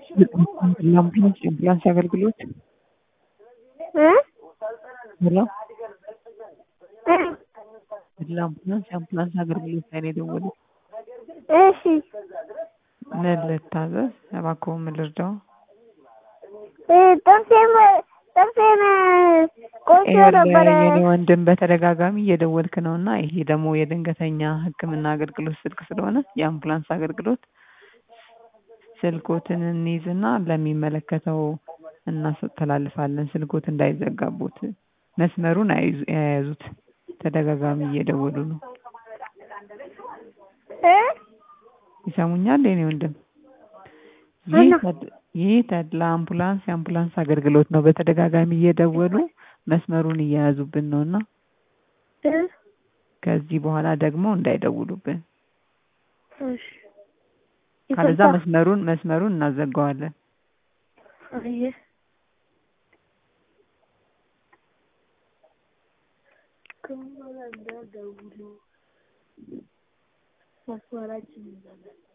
የአምቡላንስ የአምቡላንስ አገልግሎት እ ሄሎ እ ለአምቡላንስ የአምቡላንስ አገልግሎት ላይ ነው የደወሉት። እሺ ምን ልታዘዝ? እባክዎ ምን ልርዳው? እ ጥርሴን ጥርሴን ቆስሎ ነበረ። የኔ ወንድም በተደጋጋሚ እየደወልክ ነው እና ይሄ ደግሞ የድንገተኛ ሕክምና አገልግሎት ስልክ ስለሆነ የአምቡላንስ አገልግሎት ስልኮትን እንይዝና ለሚመለከተው እናስተላልፋለን። ስልኮት እንዳይዘጋቦት መስመሩን አይዙ የያዙት ተደጋጋሚ እየደወሉ ነው። እ ይሰሙኛል የኔ ወንድም? እና? ይህ ተድ- ይህ ተድላ አምቡላንስ የአምቡላንስ አገልግሎት ነው። በተደጋጋሚ እየደወሉ መስመሩን እየያዙብን ነው እና እ ከዚህ በኋላ ደግሞ እንዳይደውሉብን እሺ ካለዛ ይቅርታ። መስመሩን መስመሩን እናዘጋዋለን። አየ ከምን በኋላ እንዳትደውሉ መስመራችን ይዘጋል።